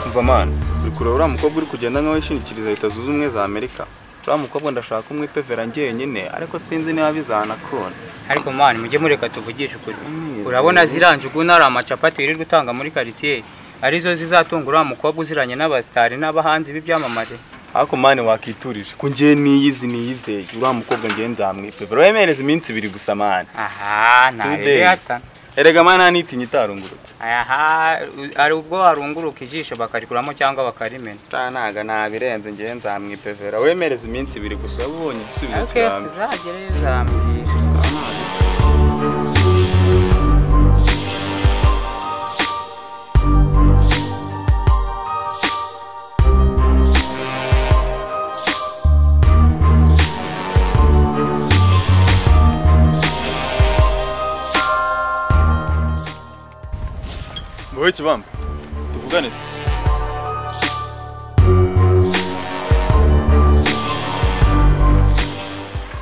superman uri kureba uriya mukobwa uri kugenda nkaho yishingikiriza leta zunze ubumwe za amerika uriya mukobwa ndashaka umwe pevera njyenyine ariko sinzi niba bizanakunda ariko mani mujye mureka tuvugishe ukuri urabona ziriya njuguna ari amacapati wirirwa utanga muri karitsiye arizo zizatunga uriya mukobwa uziranye n'abasitari n'abahanzi b'ibyamamare ariko mani wakiturije ko njye niyizi niyizeye uriya mukobwa njye nzamwipevera wemereze iminsi ibiri gusa mani aha ntabwo hatana erega mani ntitinye itarungurutse aha hari ubwo warunguruka ijisho bakarikuramo cyangwa bakarimena ntago nabirenze njye nzamwipevera wemereze iminsi ibiri gusa waba ubonye igisubizo ariko kirambye tuzagereyo uzambwira wowe kibamba tuvugane se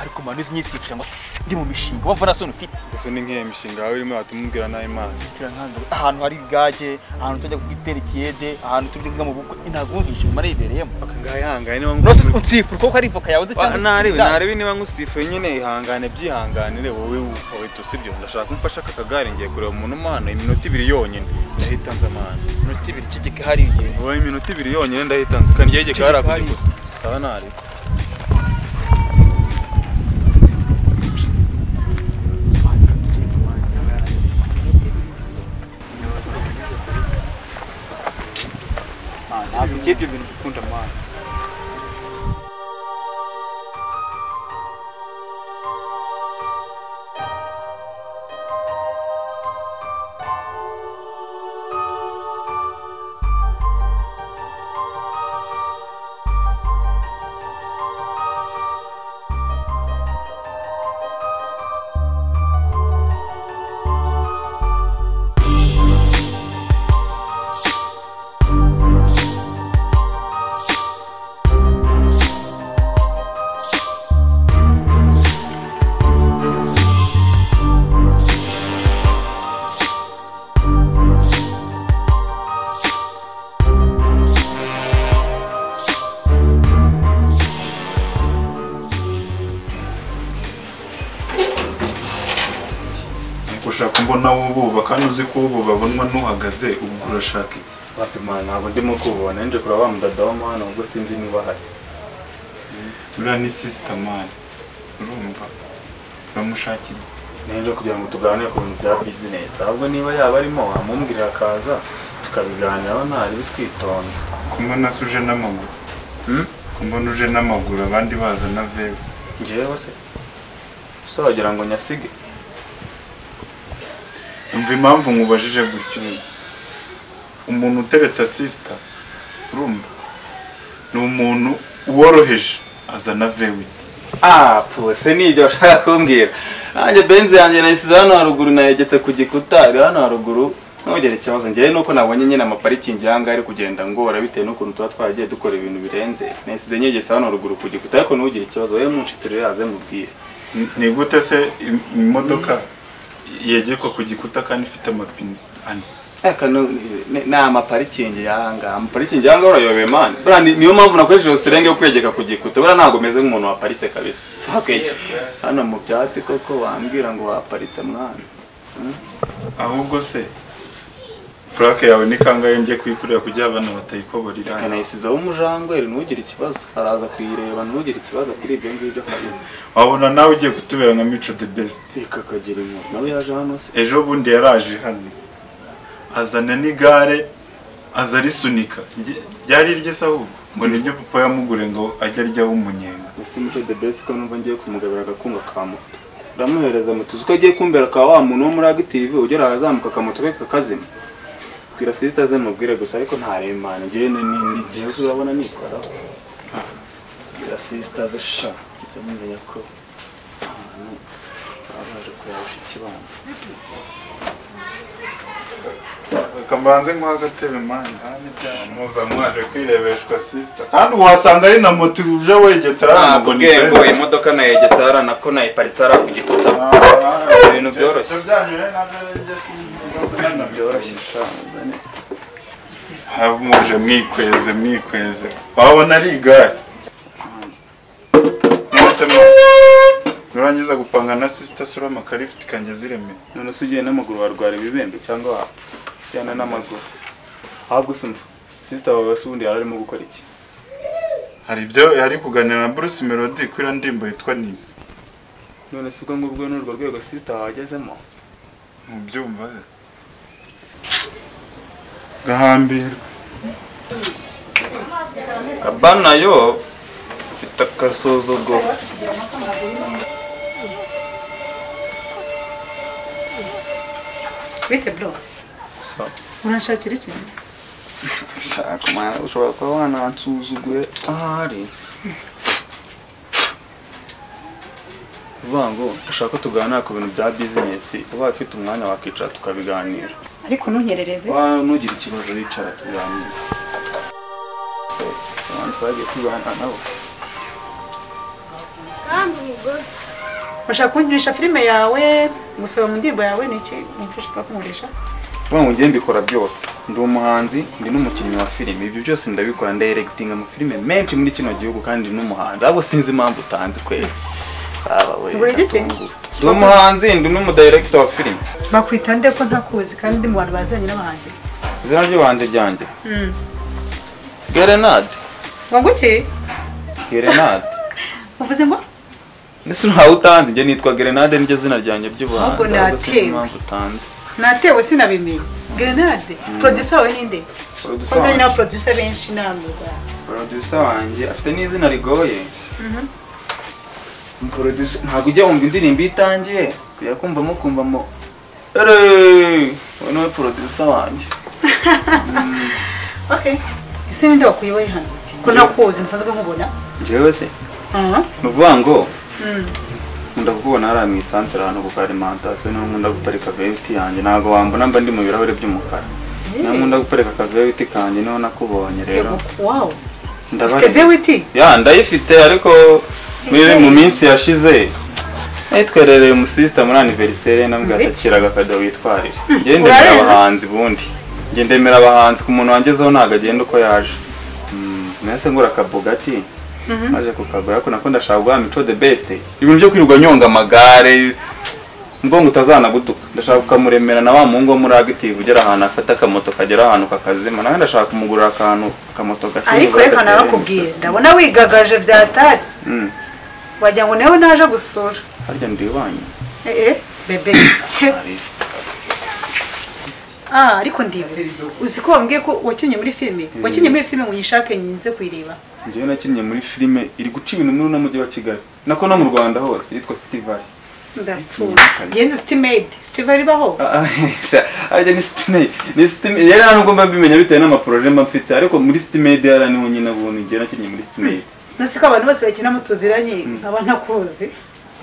ariko mani uzi nyisifuje ngo sss, ndi mu mishinga wavuna soni ufite gusa ni nk'iyo mishinga yawe irimo watumubwira nawe imana turankandura ahantu hari igage ahantu tujya gutera ikiyede ahantu tujya kwiga mu bukwe ntabwo wumvise umuntu aribereyemo ngaho ihangane niba rwose unsifura kuko ari voka yawe uzi cyane narebe narebe niba ngusifuye nyine ihangane byihanganire wowe wowe tusibyo ndashaka umfasha aka kagare ngiye kureba umuntu umwana iminota ibiri yonyine ndahita nza amana minota ibiri kigega hari igihe wowe iminota ibiri yonyine ndahita nza kandi igihe gikara Ceceka hari- kugikuta sawa narebe ntabwo ibyo ibyo bintu ukunda mani ushaka mbona wubaka uzi ko babonwa n'uhagaze ubwo urashaka iki Fatima ntabwo ndimo kubona nje kureba wa mudada w'amahano ubwo sinzi niba ahari uriya ni sitamani urumva uramushakira nje kugira ngo tuganire ku bintu bya bizinesi ahubwo niba yaba arimo wamumbwira akaza tukabiganiraho ntaribi twitonze kumbona se uje n'amaguru Hmm? kumbona uje n'amaguru abandi baza na vewe njyewe se so wagira ngo nyasige umva impamvu nkubajije gutyo umuntu utereta sisita urumva ni umuntu woroheje azana vewe Ah, pose nibyo ushaka kumbwira. Nanjye benzi yanjye nayisize hano haruguru nayegetse ku gikuta, iri hano haruguru. Ntugire ikibazo njyewe nuko nabonye nyine amaparikingi y'aha ngaha ari kugenda ngora bitewe n'ukuntu tuba twaragiye dukora ibintu birenze. Nayisize nyegetse hano haruguru ku gikuta ariko ntugire ikibazo wowe munshitire yaze mubwire. Ni- ni gute se im- imodoka yegekwa ku gikuta kandi ifite amapine ane Aka ni amaparikingi y'aha ngaha. Amaparikingi y'aha ngaha urayobeye mani. Buriya ni- niyo mpamvu nakoresheje userenge yo kwegeka ku gikuta. Buriya ntabwo meze nk'umuntu waparitse kabisa. Si wakwegeka. Hano mu byatsi koko wambwira ngo waparitse mwana. ahubwo se purake yawe ni kangahe njye kuyikorera kugira abana batayikoborira kanayisizaho umujangweri ntugire ikibazo araza kuyireba ntugire ikibazo kuri ibyo ngibyo kabisa wabona nawe ugiye kutubera nka mico the best reka akagira inkuru nawe yaje hano se ejo bundi yaraje hano azana n'igare aza arisunika Rye- ryari irye se ahubwo ngo ni ryo papa yamugure ngo ajye aryaho umunyenga ese muco the best ko numva ngiye kumugabira agakunga ka moto uramuhereza moto uzi ko agiye kumbera ka wa muntu wo muri active ugera ahazamuka akamoto ke kakazima twira sisita ze mubwire gusa ariko ntaremana njyewe ni ni igihe uzabona nikoraho twira sisita ze sha ujya mumenya ko ahantu baba baje kureba bashiki bana kamanze nk'uha agatebe mani muza mwaje kwirebeshwa sisita kandi uhasanga ari na moto uje wegetse ntabwo ubwenge imodoka nayegetse hariya nako nayiparitse hariya ku gikuta ibintu byoroshye. byoroshye byoroshye sha hamuje mwikweze mwikweze wabona ari igare mwese mu- nurangiza gupanga na sisita surama karifiti kanjye ziremeye none se ugiye n'amaguru warwara ibibembe cyangwa wapfa cyane n'amaguru ahubwo simva sisita wawe se ubundi yari arimo gukora iki hari ibyo yari kuganira na bruce melody kuri iriya ndirimbo yitwa nisi none si ubwo ngubwo n'urwo rwego sisita wagezemo mubyumva se gahambirwa kabana yo ifite agasuzuguro bite bro gusa uranshakira iki shaka mwana ushobora kuba wanansuzuguye ahari uvuga ngo ushaka ko tuganira ku bintu bya bizinesi ubaye ufite umwanya wakicara tukabiganira ariko ntunyerereze wa nugire ikibazo wicara tuganira abantu twagiye kwibana nabo urashaka kungurisha filime yawe gusaba mu ndirimbo yawe ni iki nimba ushaka kungurisha uvuga ngo njye mbikora byose ndi umuhanzi ndi n'umukinnyi wa filime ibyo byose ndabikora ndayiregitinga amafilime menshi muri kino gihugu kandi ndi n'umuhanzi ahubwo sinzi impamvu utanzi kweli Baba we, Ubura iki? atunguru. ndi umuhanzi ndi n'umudirekita wa filime bakwita nde ko ntakuzi kandi ndi mu bantu bazanye n'abahanzi izina ry'ubuhanzi ryanjye gerenade ngo iki gerenade uvuze ngo ndetse ntawe utanzi njye nitwa gerenade niryo zina ryanjye ry'ubuhanzi Ahubwo ahubwo sinzi natewe. impamvu utanzi natewe sinabimenye grenade producer wawe ninde Producer uzanye wanjye- n'aba producer benshi namwe bwa producer wanjye afite n'izina rigoye Producer- ntabwo ujya wumva indirimbo iyo itangiye kujya kumvamo kumvamo eeeeh uwo niwe producer wanjye okay ese ninde wakuyewe hano ko ntakuzi nsanzwe nkubona njyewe se aha ni ukuvuga ngo Mm. nkunda kukubona hariya mu isantere ahantu ku karimantasiyo niho nkunda guparika veyiti yanjye ntabwo wambona mba ndi mu birahuri by'umukara niho nkunda guparika akaveyiti kanjye niho nakubonye rero wow ndabari ufite vewiti ya ndayifite ariko muri mu minsi yashize nayitwerereye umusisita muri aniveriseri nabwo Muri iki? atakiraga akajya witwarira njye Hmm, ndemera urabizi se? abahanzi bundi njye ndemera abahanzi ku muntu wangezeho ntabwo agenda uko yaje Hmm, nahise ngura akabogati maze kukagura ariko nako ndashaka guha mico the best ibintu byo kwirirwa nyonga amagare ubwonko utazanagutuka ndashaka kukamuremera na wa muhungu wo muri agitivu ugera ahantu afata akamoto kagera ahantu kakazima nawe ndashaka kumugurira akantu akamoto gakeye ariko reka narakubwira ndabona wigagaje byatari Mm. wagira ngo nawe naje gusura harya ndi iwanyu eh eh bebe ah ariko ndibutse uzi ko wambwiye ko wakinnye muri filime wakinnye muri filime ngo nyishake nyinze kuyireba njyewe nakinnye muri filime iri guca ibintu muri uno mujyi wa kigali nako no mu rwanda hose yitwa sitivali ndapfuye genze stimade sitiva ribaho ajya ni sitimedi ni sitimedi yari nubwo mba mbimenya bitewe n'amaporoje mba mfite ariko muri sitimedi yari niho nyine ubundi njyewe nakinnye muri sitimedi nasi ko abantu bose bakina mutuziranye nkaba ntakuzi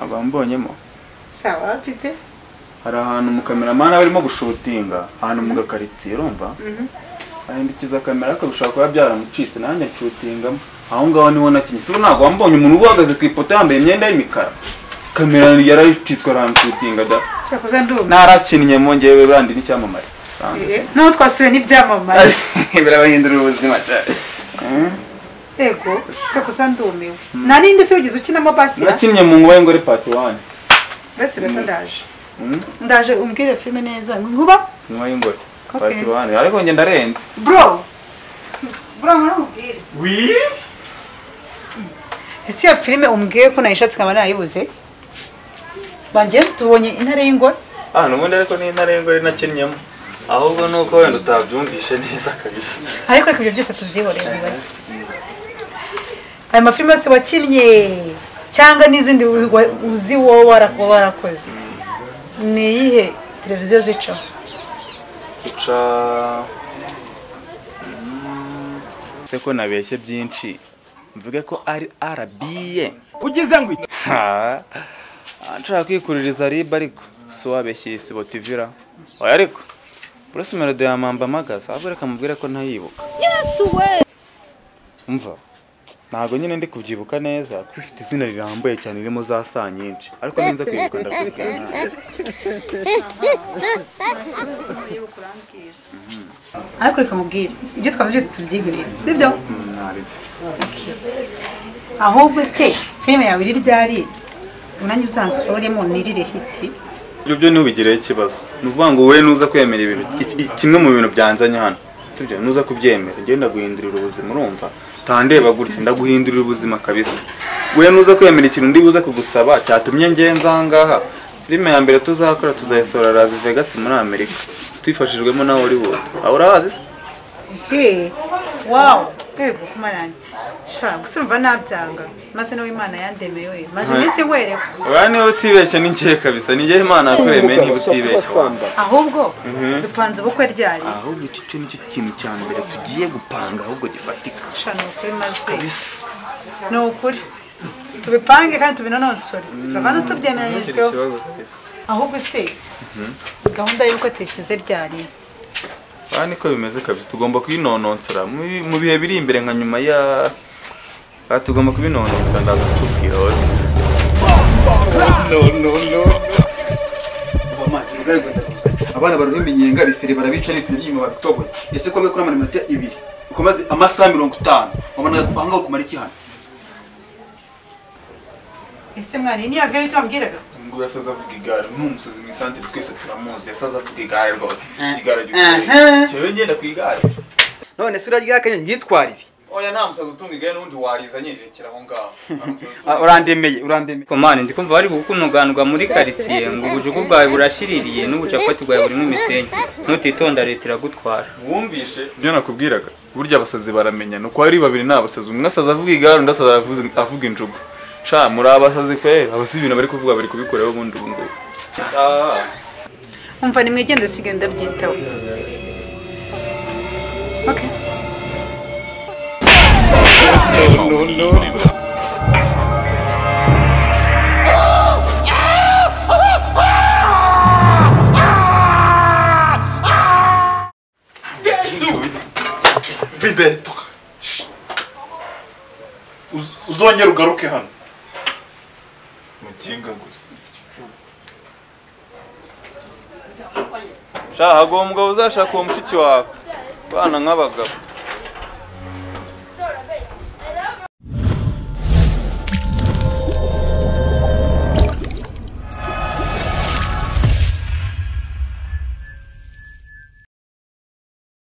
aba mbonyemo shaba mfite hari ahantu umukameramani aba arimo gushutinga ahantu mu gakaritsiye urumva ahindukiza kamera ariko bishobora kuba byaramucitse nanjye nshutingamo aho ngaho niho nakinnye sibo ntabwo wambonye umuntu uba uhagaze ku ipoto yambaye imyenda y'imikara kamera yarayicitswe aramushutinga da cyakoze ndumva narakinnye mu ngewe bandi n'icyamamare Eh, eh, n'uwo twasuye n'ibyamamare birabahindurira ubuzima cyane ego cyakoze ndumiwe narindi se wigeze ukinamo basira nakinnye mu nguba y'ingore pati wani ndetse gato ndaje Mm. ndaje umbwire filime neza nkuba nguba y'ingore Okay. pati wani ariko njye ndarenze bro bro nkaramubwire ese iyo filime umbwiye ko nayishatse nkaba nayibuze bangiye tubonye intare y'ingore ah n'ubundi ariko ni intare y'ingore nakinnyemo ahubwo ni uko wenda utabyumvishe neza kabisa ariko reka ibyo byose tubyihorere bibaze ayo mafilime yose wakinnye cyangwa n'izindi wa- uzi wowe warakuba warakoze ni iyihe televiziyo zicaho duca Mm, se ko nabeshye byinshi mvuge ko ari arabiye ugize ngo iki Ha, ah, nshaka kwikuririza riba ariko si wabeshye isibo tivira oya ariko bruce melody yamamba amagaza ahubwo reka mubwire ko ntayibuka Yesu we umva ntabwo nyine ndi kubyibuka neza kuko ifite izina rirambuye cyane ririmo za saa nyinshi ariko ninza kwibuka ndakubwira ariko reka mubwire ibyo twavuze byose tubyigurire sibyo ahubwo se filime yawe iri ryari nanjye uzansoremo nirire hiti ibyo byo ntubigireho ikibazo ni ukuvuga ngo wowe nuza kwemera ibintu iki- iki- kimwe mu bintu byanzanye hano sibyo nuza kubyemera njyewe ndaguhindurira ubuzima urumva tandeba gutya ndaguhindurira ubuzima kabisa wowe nuza kwemera ikintu ndi buze kugusaba cyatumye ngenza ahangaha filime ya mbere tuzakora tuzayisohora Las Vegas muri Amerika twifashijwemo na Hollywood aho urahazi se de wawu yego kumaranye sha gusa urumva nabyanga maze nawe imana yandemeye we maze iminsi werewe oya niba utibeshya ni njye kabisa ni njye Imana yakuremeye niba utibeshya ahubwo dupanze ubukwe ryari ahubwo iki cyo nicyo kintu cya mbere tugiye gupanga ahubwo gifatika sha ni ukuri maze ni ukuri tubipange kandi tubinononsore turabanza tubyemeranyijweho ahubwo se gahunda y'uko tuyishyize ryari aha niko bimeze kabisa tugomba kubinononsora Mu- mu bihe biri imbere nka nyuma ya aha tugomba kubinononsora ndaza kutubwira wowe gusa abana barumva iminyenga bifere barabica n'ibipine by'inyuma babitoboye ese ko babikora mu minota ibiri ukomaze amasaha mirongo itanu wabona ahangaho kumara iki hano ese mwana iyi ni ya viyo tubabwiraga ngo yasaze avuga igare ni umusazi mu isantere twese turamuzi yasaze avuga igare rwose Eh. Eh, eh. cyewe ngenda ku igare none se urarya akanya myitwarire oya nta musazi utunga igare n'undi warizanye rekera aho ngaho Nta musazi utunga urandemeye urandemeye komani ndi kumva bari kukunuganurwa muri karitsiye ngo ubujugu bwawe burashiririye n'ubucapati bwawe burimo imisenyi nutitonda leta iragutwara wumvishe ibyo nakubwiraga burya abasazi baramenya ni uko ari babiri ni abasazi umwe asaza avuga igare undi asaza avuza- avuga injugu sha muri abasazi pe abasi ibintu bari kuvuga bari kubikoraho ubundi ubu ngubu umva nimwigenda usigaye ndabyitaho okay bibeto uzongera ugaruke hano mukinga gusa sha hagomba uzashaka uwo mushiki wawe bana nk'abagabo